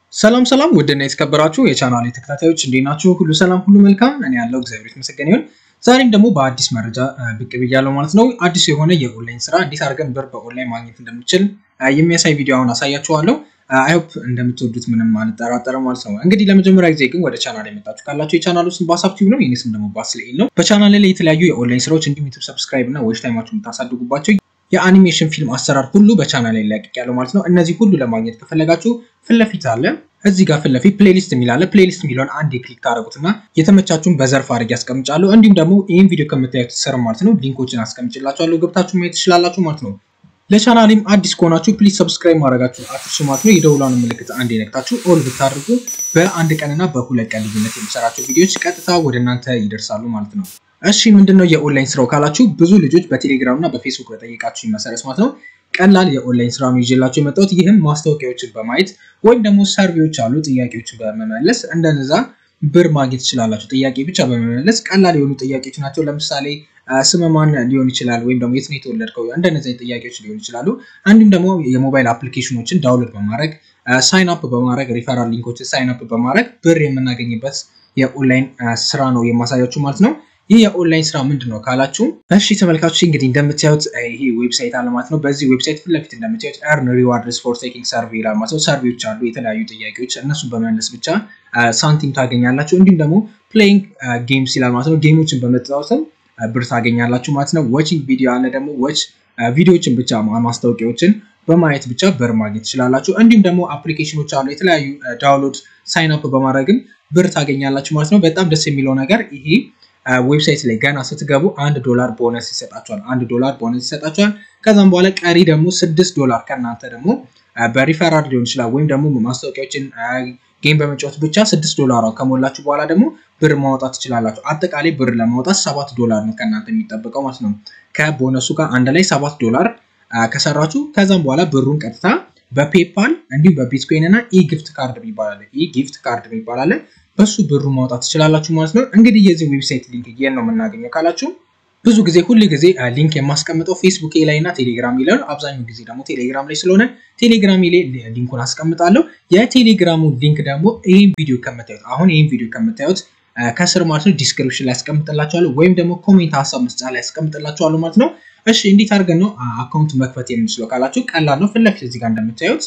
ሰላም ሰላም ውድና የተከበራችሁ የቻናል ተከታታዮች እንዴት ናችሁ? ሁሉ ሰላም፣ ሁሉ መልካም። እኔ ያለው እግዚአብሔር ይመስገን ይሁን። ዛሬም ደግሞ በአዲስ መረጃ ብቅ ብያለሁ ማለት ነው። አዲስ የሆነ የኦንላይን ስራ እንዴት አድርገን ብር በኦንላይን ማግኘት እንደምችል የሚያሳይ ቪዲዮ አሁን አሳያችኋለሁ። አይሆፕ እንደምትወዱት ምንም አልጠራጠርም ማለት ነው። እንግዲህ ለመጀመሪያ ጊዜ ግን ወደ ቻናል የመጣችሁ ካላችሁ የቻናሉ ስም ባሳብ ቲዩብ ነው። የኔ ስም ደግሞ ባስልኤል ነው። በቻናል ላይ የተለያዩ የኦንላይን ስራዎች እንዲሁም ዩቱብ ሰብስክራይብ እና ዎች ታይማችሁ የምታሳድጉባቸው የአኒሜሽን ፊልም አሰራር ሁሉ በቻናል ላይ ለቅቅ ያለው ማለት ነው። እነዚህ ሁሉ ለማግኘት ከፈለጋችሁ ፊት ለፊት አለ እዚህ ጋር ፊት ለፊት ፕሌሊስት የሚል አለ። ፕሌሊስት የሚለውን አንድ ክሊክ ታደረጉትና የተመቻችሁን በዘርፍ አድርጌ ያስቀምጫለሁ። እንዲሁም ደግሞ ይህን ቪዲዮ ከምታዩት ስር ማለት ነው ሊንኮችን አስቀምጭላችኋለሁ ገብታችሁ ማየት ትችላላችሁ ማለት ነው። ለቻናሌም አዲስ ከሆናችሁ ፕሊዝ ሰብስክራይብ ማድረጋችሁ አትርሱ ማለት ነው። የደውሏን ምልክት አንድ ነክታችሁ ኦል ብታደርጉ በአንድ ቀንና በሁለት ቀን ልዩነት የሚሰራቸው ቪዲዮዎች ቀጥታ ወደ እናንተ ይደርሳሉ ማለት ነው። እሺ ምንድነው የኦንላይን ስራው ካላችሁ ብዙ ልጆች በቴሌግራም እና በፌስቡክ በጠየቃችሁ መሰረት ማለት ነው ቀላል የኦንላይን ስራ ነው ይዤላችሁ የመጣሁት። ይህም ማስታወቂያዎችን በማየት ወይም ደግሞ ሰርቬዎች አሉ ጥያቄዎችን በመመለስ እንደነዛ ብር ማግኘት ትችላላችሁ። ጥያቄ ብቻ በመመለስ ቀላል የሆኑ ጥያቄዎች ናቸው። ለምሳሌ ስም ማን ሊሆን ይችላል፣ ወይም ደግሞ የት ነው የተወለድከው፣ እንደነዚህ ጥያቄዎች ሊሆን ይችላሉ። እንዲሁም ደግሞ የሞባይል አፕሊኬሽኖችን ዳውንሎድ በማድረግ ሳይን አፕ በማድረግ ሪፈራል ሊንኮችን ሳይን አፕ በማድረግ ብር የምናገኝበት የኦንላይን ስራ ነው የማሳያችሁ ማለት ነው። ይህ የኦንላይን ስራ ምንድን ነው ካላችሁ፣ እሺ ተመልካቾች እንግዲህ እንደምታዩት ይሄ ዌብሳይት አለ ማለት ነው። በዚህ ዌብሳይት ፊት ለፊት እንደምታዩት ኤርን ሪዋርድስ ፎር ቴኪንግ ሰርቬ ይላል ማለት ነው። ሰርቬዎች አሉ፣ የተለያዩ ጥያቄዎች፣ እነሱን በመመለስ ብቻ ሳንቲም ታገኛላችሁ። እንዲሁም ደግሞ ፕሌይንግ ጌምስ ይላል ማለት ነው። ጌሞችን በመጫወትም ብር ታገኛላችሁ ማለት ነው። ዋቺንግ ቪዲዮ አለ ደግሞ ዎች ቪዲዮዎችን ብቻ ማስታወቂያዎችን በማየት ብቻ ብር ማግኘት ትችላላችሁ። እንዲሁም ደግሞ አፕሊኬሽኖች አሉ የተለያዩ ዳውንሎድ ሳይን አፕ በማድረግም ብር ታገኛላችሁ ማለት ነው። በጣም ደስ የሚለው ነገር ይሄ ዌብሳይት ላይ ገና ስትገቡ አንድ ዶላር ቦነስ ይሰጣችኋል። አንድ ዶላር ቦነስ ይሰጣችኋል። ከዛም በኋላ ቀሪ ደግሞ ስድስት ዶላር ከእናንተ ደግሞ በሪፈራል ሊሆን ይችላል ወይም ደግሞ ማስታወቂያዎችን ጌም በመጫወት ብቻ ስድስት ዶላሯ ከሞላችሁ በኋላ ደግሞ ብር ማውጣት ትችላላችሁ። አጠቃላይ ብር ለማውጣት ሰባት ዶላር ነው ከእናንተ የሚጠበቀው ማለት ነው። ከቦነሱ ጋር አንድ ላይ ሰባት ዶላር ከሰራችሁ ከዛም በኋላ ብሩን ቀጥታ በፔፓል እንዲሁም በቢትኮይን እና ኢ ጊፍት ካርድ ይባላል። ኢ ጊፍት ካርድ ይባላል። በሱ ብሩ ማውጣት ትችላላችሁ ማለት ነው። እንግዲህ የዚህ ዌብሳይት ሊንክ የት ነው የምናገኘው ካላችሁ ብዙ ጊዜ ሁል ጊዜ ሊንክ የማስቀምጠው ፌስቡክ ላይ እና ቴሌግራም ላይ ነው። አብዛኛው ጊዜ ደግሞ ቴሌግራም ላይ ስለሆነ ቴሌግራም ላይ ሊንኩን አስቀምጣለሁ። የቴሌግራሙ ሊንክ ደግሞ ይህን ቪዲዮ ከምታዩት አሁን ይህን ቪዲዮ ከምታዩት ከስር ማለት ነው ዲስክሪፕሽን ላይ ያስቀምጥላችኋለሁ ወይም ደግሞ ኮሜንት ሀሳብ መስጫ ላይ ያስቀምጥላችኋለሁ ማለት ነው። እሺ እንዴት አድርገን ነው አካውንት መክፈት የምንችለው ካላችሁ ቀላል ነው። ፊት ለፊት እዚህ ጋር እንደምታዩት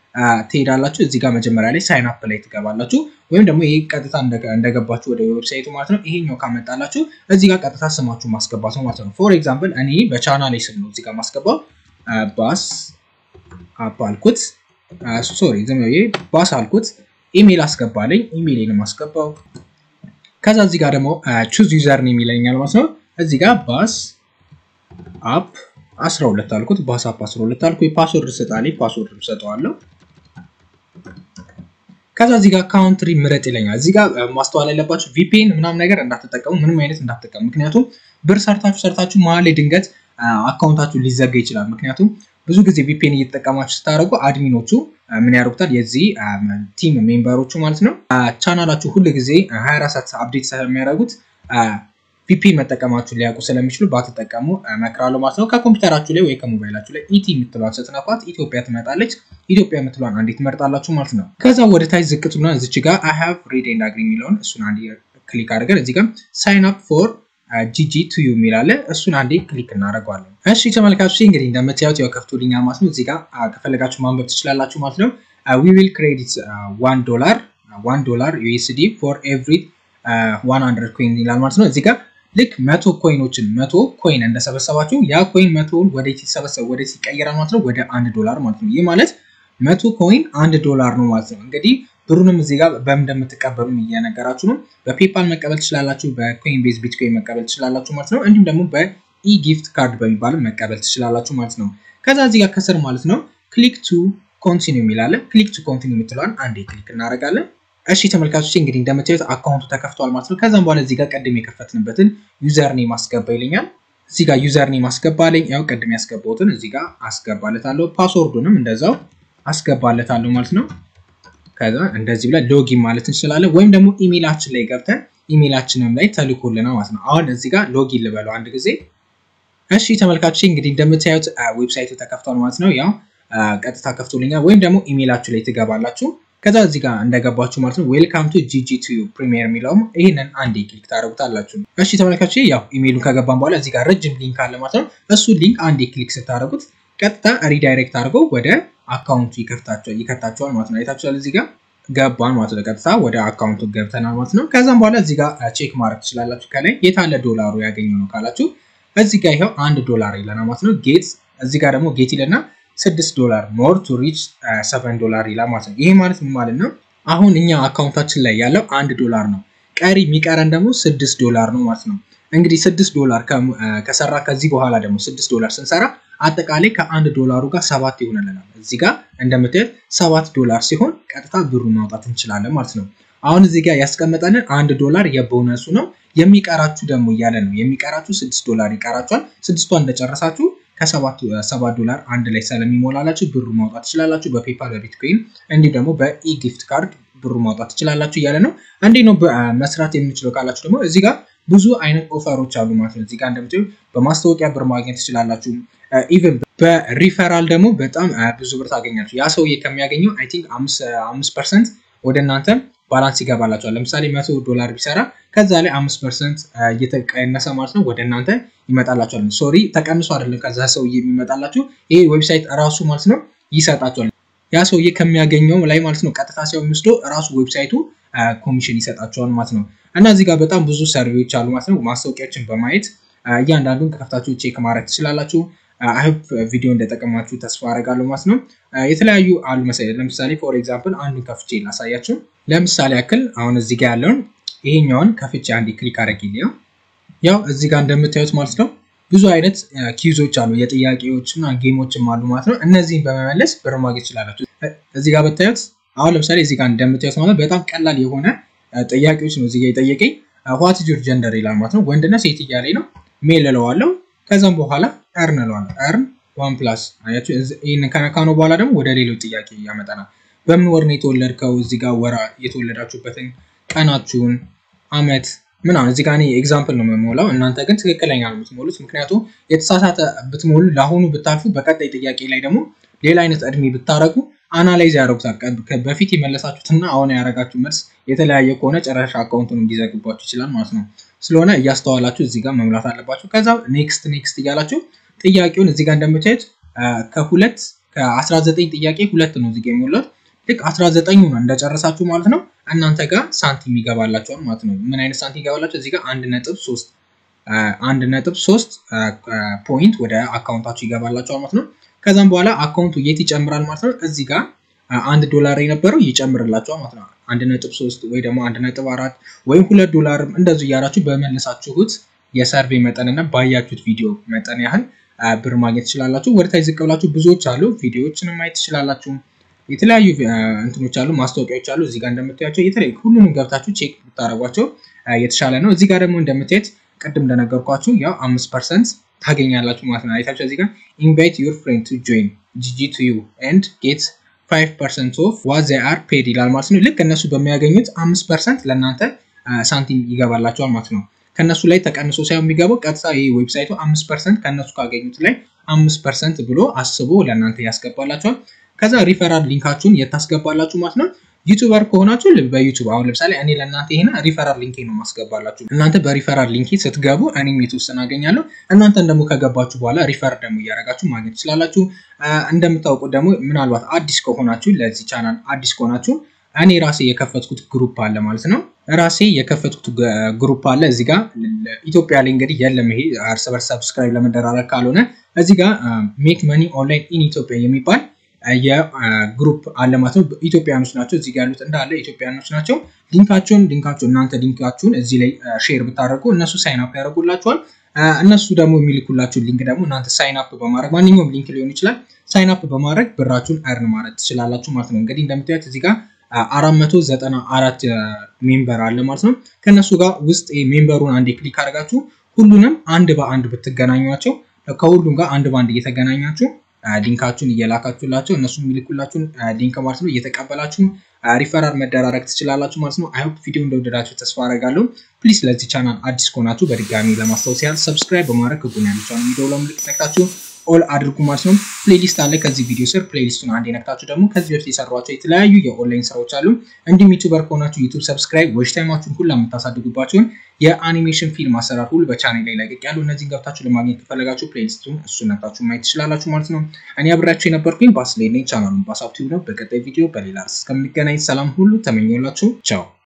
ትሄዳላችሁ። እዚህ ጋር መጀመሪያ ላይ ሳይን አፕ ላይ ትገባላችሁ። ወይም ደግሞ ይሄ ቀጥታ እንደገባችሁ ወደ ዌብሳይቱ ማለት ነው። ይሄኛው ካመጣላችሁ እዚህ ጋር ቀጥታ ስማችሁ ማስገባት ነው ማለት ነው። ፎር ኤግዛምፕል እኔ በቻናሌ ስም ነው እዚህ ጋር ማስገባው ባስ አፕ አልኩት። ሶሪ ዝም ብዬ ባስ አልኩት። ኢሜል አስገባለኝ። ኢሜይልን ማስገባው። ከዛ እዚህ ጋር ደግሞ ቹዝ ዩዘር ነው የሚለኛል ማለት ነው። እዚህ ጋር ባስ አፕ 12 አልኩት። ባስ አፕ 12 አልኩ። ፓስወርድ ስጣልኝ። ፓስወርድ ሰጠዋለሁ። ከዛ እዚህ ጋር ካውንትሪ ምረጥ ይለኛል። እዚህ ጋር ማስተዋል ያለባችሁ ቪፒኤን ምናምን ነገር እንዳትጠቀሙ፣ ምንም አይነት እንዳትጠቀሙ። ምክንያቱም ብር ሰርታችሁ ሰርታችሁ መሀል ላይ ድንገት አካውንታችሁ ሊዘጋ ይችላል። ምክንያቱም ብዙ ጊዜ ቪፒኤን እየተጠቀማችሁ ስታደርጉ አድሚኖቹ ምን ያደርጉታል? የዚህ ቲም ሜምበሮቹ ማለት ነው ቻናላችሁ ሁሉ ጊዜ 24 ሰዓት አፕዴት ስለሚያደርጉት ቪፒኤን መጠቀማችሁን ሊያውቁ ስለሚችሉ ባትጠቀሙ እመክራለሁ ማለት ነው። ከኮምፒውተራችሁ ላይ ወይ ከሞባይላችሁ ላይ ኢቲ የምትሏን ስትነኳት ኢትዮጵያ ትመጣለች። ኢትዮጵያ የምትሏን አንዴ ትመርጣላችሁ ማለት ነው። ከዛ ወደ ታች ዝቅቱና እዚች ጋር አይ ሃቭ ሬድ ኤንድ አግሪ የሚለውን እሱን አንዴ ክሊክ አድርገን እዚህ ጋር ሳይን አፕ ፎር ጂጂ ቱዩ የሚላለ እሱን አንዴ ክሊክ እናደርገዋለን። እሺ ተመልካቾች እንግዲህ እንደምታዩት ያው ከፍቶልኛል ማለት ነው። እዚህ ጋር ከፈለጋችሁ ማንበብ ትችላላችሁ ማለት ነው። ዊ ዊል ክሬዲት ዋን ዶላር ዋን ዶላር ዩኤስዲ ፎር ኤቭሪ ዋን ሀንድረድ ኮይን ይላል ማለት ነው። እዚህ ጋር ልክ መቶ ኮይኖችን መቶ ኮይን እንደሰበሰባችሁ ያ ኮይን መቶውን ወደ ሲሰበሰብ ወደ ሲቀየራል ማለት ነው ወደ አንድ ዶላር ማለት ነው። ይህ ማለት መቶ ኮይን አንድ ዶላር ነው ማለት ነው። እንግዲህ ብሩንም እዚህ ጋር በምን እንደምትቀበሉ እየነገራችሁ ነው። በፔፓል መቀበል ትችላላችሁ፣ በኮይን ቤዝ ቢትኮይን መቀበል ትችላላችሁ ማለት ነው። እንዲሁም ደግሞ በኢ ጊፍት ካርድ በሚባል መቀበል ትችላላችሁ ማለት ነው። ከዛ እዚህ ጋር ከስር ማለት ነው ክሊክ ቱ ኮንቲኒ የሚላለ ክሊክ ቱ ኮንቲኒ የምትለዋን አንዴ ክሊክ እናደርጋለን። እሺ ተመልካቾች እንግዲህ እንደምታዩት አካውንቱ ተከፍቷል ማለት ነው። ከዛም በኋላ እዚህ ጋር ቅድም የከፈትንበትን ዩዘር ኔም አስገባ ይለኛል። እዚህ ጋር ዩዘር ኔም አስገባለኝ። ያው ቅድም ያስገባሁትን እዚህ ጋር አስገባለታለሁ። ፓስወርዱንም እንደዛው አስገባለታለሁ ማለት ነው። ከዛ እንደዚህ ብለን ሎጊን ማለት እንችላለን። ወይም ደግሞ ኢሜይላችን ላይ ገብተን ኢሜይላችንም ላይ ተልኮልና ማለት ነው። አሁን እዚህ ጋር ሎጊን ልበለው አንድ ጊዜ። እሺ ተመልካቾች እንግዲህ እንደምታዩት ዌብሳይቱ ተከፍቷል ማለት ነው። ያው ቀጥታ ከፍቶልኛል። ወይም ደግሞ ኢሜይላችሁ ላይ ትገባላችሁ ከዛ እዚህ ጋር እንደገባችሁ ማለት ነው ዌልካም ቱ ጂጂ ቱ ፕሪሚየር የሚለውም ይህንን አንዴ ክሊክ ታደረጉታላችሁ። እሺ ተመልካቾች ያው ኢሜይሉን ከገባን በኋላ እዚህ ጋር ረጅም ሊንክ አለ ማለት ነው። እሱ ሊንክ አንዴ ክሊክ ስታደረጉት ቀጥታ ሪዳይሬክት አድርገው ወደ አካውንቱ ይከታቸዋል ማለት ነው። አይታችኋል እዚህ ጋር ገባን ማለት ነው። ቀጥታ ወደ አካውንቱ ገብተናል ማለት ነው። ከዛም በኋላ እዚህ ጋር ቼክ ማድረግ ትችላላችሁ። ከላይ የታለ ዶላሩ ያገኘው ነው ካላችሁ እዚህ ጋር ይኸው አንድ ዶላር ይለናል ማለት ነው። ጌት እዚህ ጋር ደግሞ ጌት ይለና ስድስት ዶላር ሞር ቱ ሪች ሰቨን ዶላር ይላል ማለት ነው። ይሄ ማለት ምን ማለት ነው? አሁን እኛ አካውንታችን ላይ ያለው አንድ ዶላር ነው። ቀሪ የሚቀረን ደግሞ ስድስት ዶላር ነው ማለት ነው። እንግዲህ ስድስት ዶላር ከሰራ ከዚህ በኋላ ደግሞ ስድስት ዶላር ስንሰራ አጠቃላይ ከአንድ ዶላሩ ጋር ሰባት ይሆንልናል። እዚህ ጋር እንደምታዩት ሰባት ዶላር ሲሆን ቀጥታ ብሩ ማውጣት እንችላለን ማለት ነው። አሁን እዚህ ጋር ያስቀመጠንን አንድ ዶላር የቦነሱ ነው። የሚቀራችሁ ደግሞ እያለ ነው የሚቀራችሁ ስድስት ዶላር ይቀራችኋል። ስድስቷን እንደጨረሳችሁ ከሰባት ዶላር አንድ ላይ ስለሚሞላላችሁ ብሩ ማውጣት ትችላላችሁ። በፔፓል በቢትኮይን እንዲሁም ደግሞ በኢጊፍት ካርድ ብሩ ማውጣት ትችላላችሁ እያለ ነው። እንዴት ነው መስራት የምንችለው ካላችሁ ደግሞ እዚህ ጋር ብዙ አይነት ኦፈሮች አሉ ማለት ነው። እዚህ ጋር እንደምታዩ በማስታወቂያ ብር ማግኘት ትችላላችሁ። ኢቨን በሪፈራል ደግሞ በጣም ብዙ ብር ታገኛችሁ። ያ ሰውዬ ከሚያገኘው አይ ቲንክ አምስት ፐርሰንት ወደ እናንተ ባላንስ ይገባላችኋል። ለምሳሌ መቶ ዶላር ቢሰራ ከዛ ላይ አምስት ፐርሰንት እየተቀነሰ ማለት ነው ወደ እናንተ ይመጣላችኋል። ሶሪ ተቀንሶ አይደለም ከዛ ሰውዬ የሚመጣላችሁ ይሄ ዌብሳይት ራሱ ማለት ነው ይሰጣችኋል። ያ ሰውዬ ከሚያገኘው ላይ ማለት ነው ቀጥታ ሲሆን የሚወስዶ ራሱ ዌብሳይቱ ኮሚሽን ይሰጣቸዋል ማለት ነው። እና እዚህ ጋር በጣም ብዙ ሰርቬዎች አሉ ማለት ነው። ማስታወቂያዎችን በማየት እያንዳንዱን ከፍታችሁ ቼክ ማድረግ ትችላላችሁ። አይሆፕ ቪዲዮ እንደጠቀማችሁ ተስፋ አደርጋለሁ ማለት ነው። የተለያዩ አሉ መሰለኝ። ለምሳሌ ፎር ኤግዛምፕል አንዱን ከፍቼ ላሳያችሁ። ለምሳሌ ያክል አሁን እዚህ ጋር ያለውን ይሄኛውን ከፍቼ አንድ ክሊክ አድርጌልኝ ያው እዚህ ጋር እንደምታዩት ማለት ነው ብዙ አይነት ኪዞች አሉ፣ የጥያቄዎች እና ጌሞችም አሉ ማለት ነው። እነዚህን በመመለስ ብር ማግኘት ትችላላችሁ። እዚህ ጋር ብታዩት አሁን ለምሳሌ እዚህ ጋር እንደምታዩት ማለት በጣም ቀላል የሆነ ጥያቄዎች ነው እዚህ ጋር የጠየቀኝ። ዋት ኢዝ ዩር ጀንደር ይላል ማለት ነው። ወንድና ሴት እያለኝ ነው። ሜል እለዋለሁ። ከዛም በኋላ እርን እለዋለሁ። እርን ዋን ፕላስ አያችሁ። ይህን ከነካነው በኋላ ደግሞ ወደ ሌሎች ጥያቄ ያመጣናል። በምን ወር ነው የተወለድከው? እዚህ ጋር ወራ የተወለዳችሁበትን ቀናችሁን፣ አመት ምናምን እዚህ ጋር እኔ ኤግዛምፕል ነው የምሞላው። እናንተ ግን ትክክለኛ ነው የምትሞሉት። ምክንያቱም የተሳሳተ ብትሞሉ ለአሁኑ ብታልፉ፣ በቀጣይ ጥያቄ ላይ ደግሞ ሌላ አይነት እድሜ ብታረጉ አናላይዝ ያደረጉታል። በፊት የመለሳችሁትና አሁን ያደረጋችሁ መልስ የተለያየ ከሆነ ጨረሻ አካውንቱን እንዲዘግባችሁ ይችላል ማለት ነው። ስለሆነ እያስተዋላችሁ እዚህ ጋር መሙላት አለባችሁ። ከዛ ኔክስት ኔክስት እያላችሁ ጥያቄውን እዚህ ጋር እንደምታዩት ከሁለት ከ19 ጥያቄ ሁለት ነው እዚህ ጋር የሞላት ልክ 19 ነው እንደጨረሳችሁ ማለት ነው እናንተ ጋር ሳንቲም ይገባላችኋል ማለት ነው። ምን አይነት ሳንቲም ይገባላችሁ? እዚህ ጋር አንድ ነጥብ ሶስት አንድ ነጥብ ሶስት ፖይንት ወደ አካውንታችሁ ይገባላችኋል ማለት ነው። ከዛም በኋላ አካውንቱ የት ይጨምራል ማለት ነው። እዚህ ጋር አንድ ዶላር የነበረው ይጨምርላችኋል ማለት ነው። አንድ ነጥብ ሶስት ወይ ደግሞ አንድ ነጥብ አራት ወይም ሁለት ዶላር እንደዚሁ እያላችሁ በመለሳችሁት የሰርቬይ መጠን እና ባያችሁት ቪዲዮ መጠን ያህል ብር ማግኘት ትችላላችሁ። ወደታች ዝቅ ብላችሁ ብዙዎች አሉ ቪዲዮዎችንም ማየት ትችላላችሁ። የተለያዩ እንትኖች አሉ፣ ማስታወቂያዎች አሉ። እዚህ ጋር እንደምታያቸው የተለያዩ ሁሉንም ገብታችሁ ቼክ ብታደረጓቸው የተሻለ ነው። እዚህ ጋር ደግሞ እንደምታየት ቅድም እንደነገርኳችሁ ያው አምስት ፐርሰንት ታገኛላችሁ ማለት ነው። አይታችሁ እዚህ ጋር ኢንቫይት ዩር ፍሬንድ ቱ ጆይን ጂጂ ቱ ዩ ኤንድ ጌት ፋይቭ ፐርሰንት ኦፍ ዋት ዜ አር ፔድ ይላል ማለት ነው። ልክ እነሱ በሚያገኙት አምስት ፐርሰንት ለእናንተ ሳንቲም ይገባላቸዋል ማለት ነው። ከእነሱ ላይ ተቀንሶ ሳይሆን የሚገባው ቀጥታ ይህ ዌብሳይቱ አምስት ፐርሰንት ከእነሱ ካገኙት ላይ አምስት ፐርሰንት ብሎ አስቦ ለእናንተ ያስገባላቸዋል። ከዛ ሪፈራል ሊንካችሁን የታስገባላችሁ ማለት ነው። ዩቱበር ከሆናችሁ በዩቱብ አሁን ለምሳሌ እኔ ለእናንተ ይሄን ሪፈራል ሊንኬ ነው ማስገባላችሁ። እናንተ በሪፈራል ሊንኬ ስትገቡ እኔም የተወሰነ አገኛለሁ። እናንተን ደግሞ ከገባችሁ በኋላ ሪፈር ደግሞ እያደረጋችሁ ማግኘት ትችላላችሁ። እንደምታውቁት ደግሞ ምናልባት አዲስ ከሆናችሁ ለዚህ ቻናል አዲስ ከሆናችሁ እኔ ራሴ የከፈትኩት ግሩፕ አለ ማለት ነው። ራሴ የከፈትኩት ግሩፕ አለ እዚህ ጋር ኢትዮጵያ ላይ እንግዲህ የለም ይሄ እርስ በርስ ሰብስክራይብ ለመደራረግ ካልሆነ እዚህ ጋር ሜክ መኒ ኦንላይን ኢን ኢትዮጵያ የሚባል የግሩፕ አለ ማለት ነው። ኢትዮጵያኖች ናቸው እዚህ ጋር ያሉት እንዳለ ኢትዮጵያኖች ናቸው። ሊንካቸውን ሊንካቸው እናንተ ሊንካችሁን እዚህ ላይ ሼር ብታደርጉ እነሱ ሳይን አፕ ያደርጉላችኋል። እነሱ ደግሞ የሚልኩላችሁን ሊንክ ደግሞ እናንተ ሳይን አፕ በማድረግ ማንኛውም ሊንክ ሊሆን ይችላል ሳይን አፕ በማድረግ ብራችሁን እርን ማድረግ ትችላላችሁ ማለት ነው። እንግዲህ እንደምታዩት እዚህ ጋር አራት መቶ ዘጠና አራት ሜምበር አለ ማለት ነው። ከእነሱ ጋር ውስጥ ሜምበሩን አንዴ ክሊክ አድርጋችሁ ሁሉንም አንድ በአንድ ብትገናኟቸው ከሁሉም ጋር አንድ በአንድ እየተገናኛችሁ ሊንካችሁን እየላካችሁላቸው እነሱ የሚልኩላችሁን ሊንክ ማለት ነው እየተቀበላችሁ ሪፈራል መደራረግ ትችላላችሁ ማለት ነው። አይሆፕ ቪዲዮ እንደወደዳችሁ ተስፋ አደርጋለሁ። ፕሊዝ ለዚህ ቻናል አዲስ ከሆናችሁ በድጋሚ ለማስታወስ ያህል ሰብስክራይብ በማድረግ ህጉን ያለቻውን ቪዲዮ ለምልክት ነክታችሁ ኦል አድርጉ ማለት ነው። ፕሌሊስት አለ ከዚህ ቪዲዮ ስር ፕሌሊስቱን አንድ የነክታችሁ ደግሞ ከዚህ በፊት የሰሯቸው የተለያዩ የኦንላይን ስራዎች አሉ። እንዲሁም ዩቱበር ከሆናችሁ ዩቱብ ሰብስክራይብ፣ ዎች ታይማችሁን ሁላ የምታሳድጉባቸውን የአኒሜሽን ፊልም አሰራር ሁሉ በቻኔል ላይ ለቅቅ ያሉ እነዚህን ገብታችሁ ለማግኘት ከፈለጋችሁ ፕሌሊስቱን እሱን ነክታችሁ ማየት ትችላላችሁ ማለት ነው። እኔ አብሬያችሁ የነበርኩኝ ባስሌ ነኝ። ቻናሉን ባሳብ ቲዩብ ነው። በቀጣይ ቪዲዮ በሌላ ርዕስ እስከምንገናኝ ሰላም ሁሉ ተመኘላችሁ። ቻው